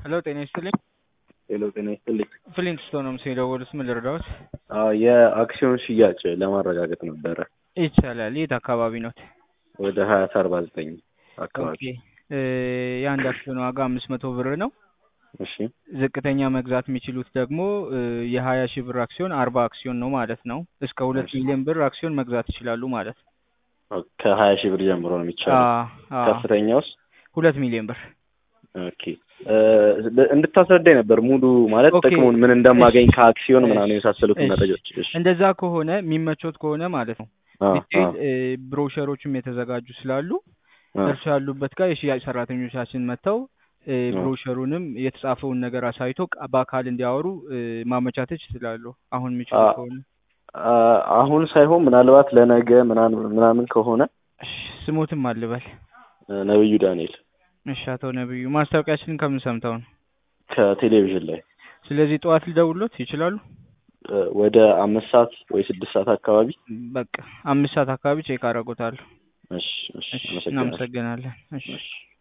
ሄሎ ጤና ይስጥልኝ። ሄሎ ጤና ይስጥልኝ። ፍሊንትስቶን ነው ምስል የደወሉት። ምን ልርዳዎት? አዎ የአክሲዮን ሽያጭ ለማረጋገጥ ነበረ። ይቻላል። የት አካባቢ ኖት? ወደ ሀያት አርባ ዘጠኝ አካባቢ። ኦኬ እ የአንድ አክሲዮን ዋጋ አምስት መቶ ብር ነው። እሺ ዝቅተኛ መግዛት የሚችሉት ደግሞ እ የሀያ ሺህ ብር አክሲዮን አርባ አክሲዮን ነው ማለት ነው። እስከ ሁለት እሺ። ሚሊዮን ብር አክሲዮን መግዛት ይችላሉ ማለት ነው። ከሀያ ሺህ ብር ጀምሮ ነው የሚቻለው። አ- አ- ከፍተኛውስ? ሁለት ሚሊዮን ብር ኦኬ እ እንድታስረዳኝ ነበር ሙሉ ማለት ኦኬ። ጥቅሙን ምን እንደማገኝ እሺ። ከአክሲዮን ምናምን እሺ። የመሳሰሉትን እሺ። መረጃዎች። እሺ እንደዛ ከሆነ የሚመቾት ከሆነ ማለት ነው አ ዲቴይል አ እ ብሮሸሮችም የተዘጋጁ ስላሉ አ እርሱ ያሉበት ጋር የሽያጭ ሰራተኞቻችን መጥተው እ አ ብሮሸሩንም የተጻፈውን ነገር አሳይቶ ቅ- በአካል እንዲያወሩ እ ማመቻቸት ይችላሉ። አሁን የሚችሉ አ- ከሆነ አ- አሁን ሳይሆን ምናልባት ለነገ ምናምን ምናምን ከሆነ እሺ፣ ስሞትም አልበል። እ ነብዩ ዳንኤል እሺ፣ አቶ ነብዩ ማስታወቂያችንን ከምን ሰምተው ነው? ከቴሌቪዥን ላይ ስለዚህ ጠዋት ሊደውሉት ይችላሉ። እ ወደ አምስት ሰዓት ወይ ስድስት ሰዓት አካባቢ። በቃ አምስት ሰዓት አካባቢ ቼክ አደርጎታለሁ። እሺ እሺ እሺ፣ አመሰግናለሁ። እናመሰግናለን። እሺ እሺ